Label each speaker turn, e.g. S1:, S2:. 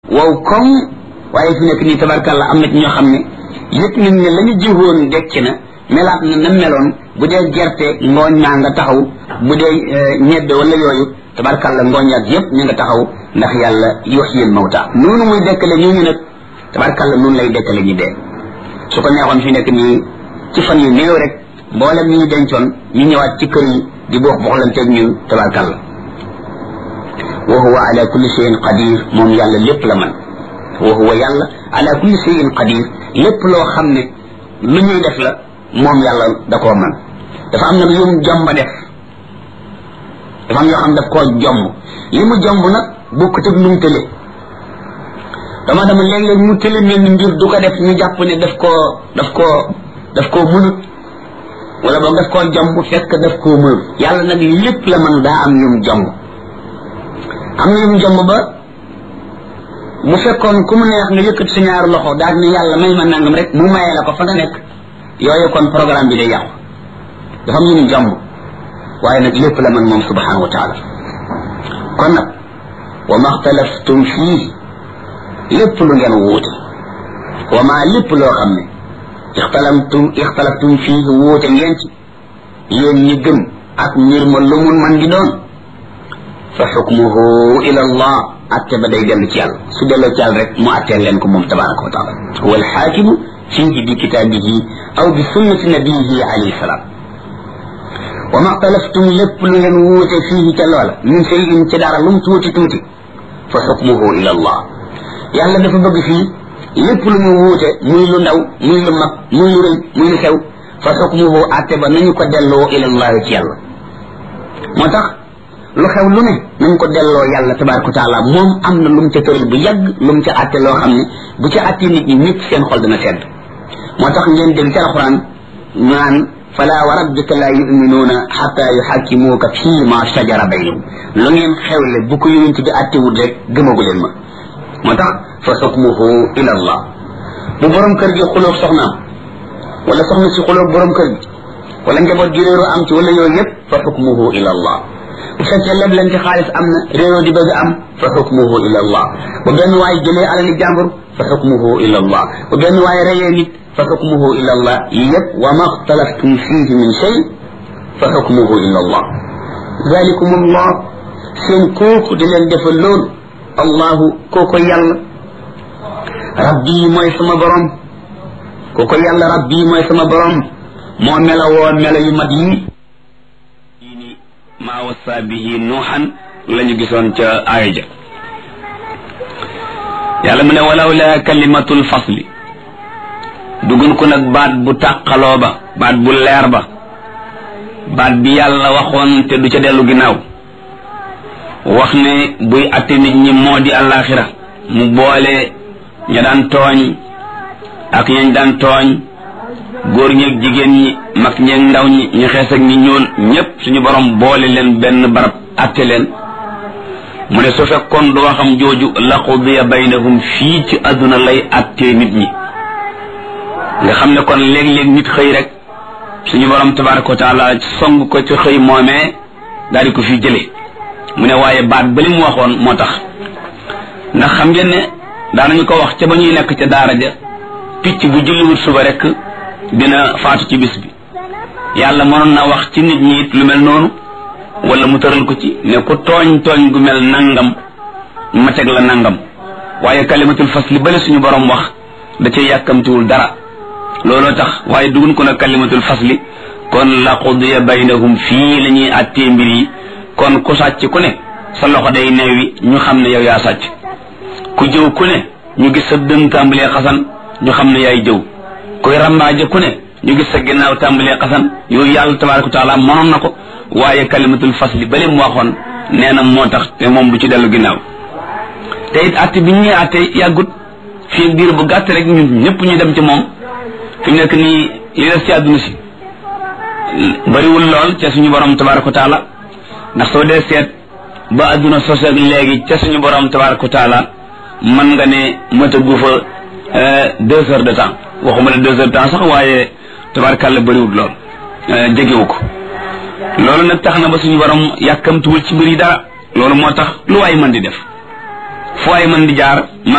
S1: wow koŋ waaye fi nekk nii tabarkàlla am na ci ñoo xam ne yëpp nañ ne la ñu jiwoon dekk na melaat na na meloon bu dee gerte ngooñ maa nga taxaw bu dee ñebbe wala yooyu tabarkàlla ngooñ ak yëpp ñu nga taxaw ndax yàlla yuhyil mawta noonu muy dekkale ñooñu nag tabarkàlla noonu lay dekkale ñu dee su ko neexoon fi nekk nii ci fan yu néew rek mboolem ñi ñu dencoon ñu ñëwaat ci kër yi di boox boxlanteeg ñun tabarkàlla wa huwa ala kulli shay'in qadir moom yàlla lépp la man wa huwa yàlla ala kulli shay'in qadir lépp loo xam ne lu ñuy def la moom yàlla da koo man dafa am nag yum jomba def dafa am yoo xam daf koo jomb li mu jomb nag bokkut ak nu mu tële dama dama léeg-léeg mu tële mel ni mbir du ko def ñu jàpp ne daf koo daf koo daf koo mënut wala boog daf koo jomb fekk daf koo mënut yàlla nag lépp la man daa am yum jomb am na yum jomb ba bu fekkoon ku mu neex nga yëkkat sa ñaari loxo daal ne yàlla may ma nangam rek mu mayee la ko fa nga nekk yooyu kon programme bi day yàqu dafa am yum jomb waaye nag lépp la man moom subhanahu wa taala kon nag wa ma xtalaftum fii lépp lu ngeen wuute wa ma lépp loo xam ne ixtalaftum ixtalaftum fii wuute ngeen ci yéen ñi gëm ak mbir ma lu mun man di doon fa xukmuhu ila allah atte ba day dellu ci yàlla su delloo ci yàlla rek mu atteel leen ko moom tabaraka wa taala huwa alxaakimu fihi bi kitaabihi aw bi sunnati nabiyihi alayhi salaam wa ma xtalaftum lépp lu ngeen wuute fii ca loola min cheyin ci dara lum tuuti tuuti fa xukmuhu ila allah yàlla dafa bëgg fii lépp lu ñu wuute muy lu ndaw muy lu mag muy lu rëy muy lu xew fa xukmuhu atte ba nañu ko delloo ila allah ci yàlla moo tax lu xew lu ne nañ ko delloo yàlla tabaraka wa taala moom am na lu mu ca tëral bu yàgg lu mu ca atte loo xam ne bu ca atte nit ñi nit seen xol dana sedd moo tax ngeen dégg ci alxuraan naan fala wa rabbika la yuminuuna xata yuxakkimuuka fii ma shajara baynahum lu ngeen xewle bu ko yonent bi attewul rek gëmagu leen ma moo tax fa xukmuhu ila allah bu borom kër gi xulóog soxnaam wala soxna si xulóog borom kër gi wala njaboot gi réeroo am ci wala yooyu yëpp fa xukmuhu ila allah bu fekkee leblante xaalis am na réeroo di bëgg am fa xukmuhu ila allah bu benn waay jëlee alali jàmbur fa xukmuhu ila allah bu benn waay reyee nit fa xukmuhu ila allah yëpp wa ma xtalaftum fihi min shay fa xukmuhu ila allah zalikum allah seen kooku di leen defal loolu allahu kooko yàlla rabbi mooy sama borom kooko yàlla rabbi mooy sama borom moo melawoo melo yu mat yi maa wasa bihi nuuxan la ñu gisoon ca aaya ja yàlla mu ne walaw la kalimatul fasli dugun ko nag baat bu tàqaloo ba baat bu leer ba baat bi yàlla waxoon te du ca dellu ginnaaw wax ne buy atte nit ñi moo di àllaaxira mu boole ña daan tooñ ak ñañ daan tooñ góor ñeeg jigéen ñi mag ñeeg ndaw ñi ñu xees ak ñi ñuul ñépp suñu borom boole leen benn barab atte leen mu ne su fekkoon du waxam jooju la qudiya baynahum fii ci àdduna lay attee nit ñi nga xam ne kon léeg-léeg nit xëy rek suñu borom tabaraka wa taala song ko ci xëy moomee daal di ko fi jële mu ne waaye baat ba li mu waxoon moo tax ndax xam ngeen ne daanañu ko wax ca ba ñuy nekk ca daara ja picc bu julliwut suba rek dina faatu ci bis bi yàlla mënoon na wax ci nit ñi it lu mel noonu wala mu tëral ko ci ne ku tooñ tooñ gu mel nangam ma teg la nangam waaye kalimatul fasli bale suñu borom wax da cay yàkkamtiwul dara looloo tax waaye dugun ko nag kalimatul fasli kon la qudiya baynahum fii la ñuy attee mbir yi kon ku sàcc ku ne sa loxo day neewi ñu xam ne yow yaa sàcc ku jëw ku ne ñu gis sa dën tàmbalee xasan ñu xam ne yaay jëw koy rambaaje ku ne ñu gis sa ginnaaw tàmbalee xasan yooyu yàlla tabaraka wa taala mënoon na ko waaye kalimatul fasli bale mu waxoon nee na moo tax te moom du ci dellu ginnaaw te it atte bi ñuy atte yàggut fii diir bu gàtt rek ñun ñëpp ñu dem ci moom fi mu nekk nii li des ci àdduna si bariwul lool ca suñu borom tabaraka wa taala ndax soo dee seet ba àdduna sos ak léegi ca suñu borom tabaraka wa taala mën nga ne matagu fa deux heures de temps waxuma ne deux heures de temps sax waaye tabarakàlla bariwul lool jegewu ko loolu nag tax na ba suñu borom yàkkamtuwul ci mbir yi dara loolu moo tax lu waay mën di def fu waay mën di jaar